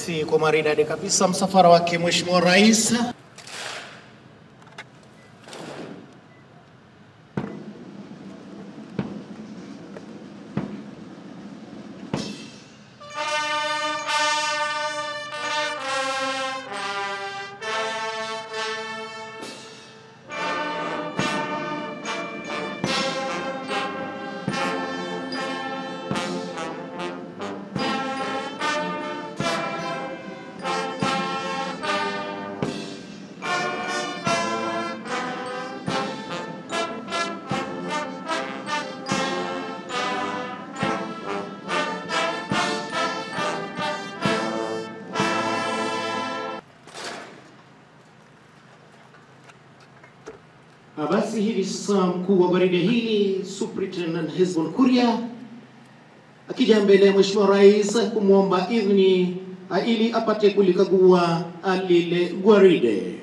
basi kwa maridadi kabisa msafara wake Mheshimiwa Rais. Ah, Basi hivi sasa mkuu wa gwaride hili Superintendent Hezbon Kuria akija mbele ya Mheshimiwa Rais kumwomba idhini ah, ili apate kulikagua ah, lile gwaride.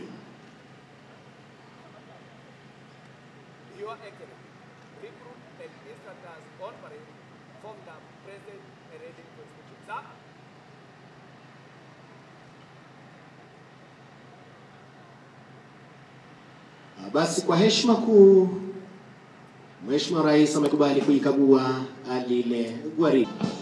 Your Excellency, recruit and instructors on parade from the present parading constitution. Sir, Ah, Basi kwa heshima kuu Mheshimiwa Rais amekubali kuikagua ah, lile gwaride.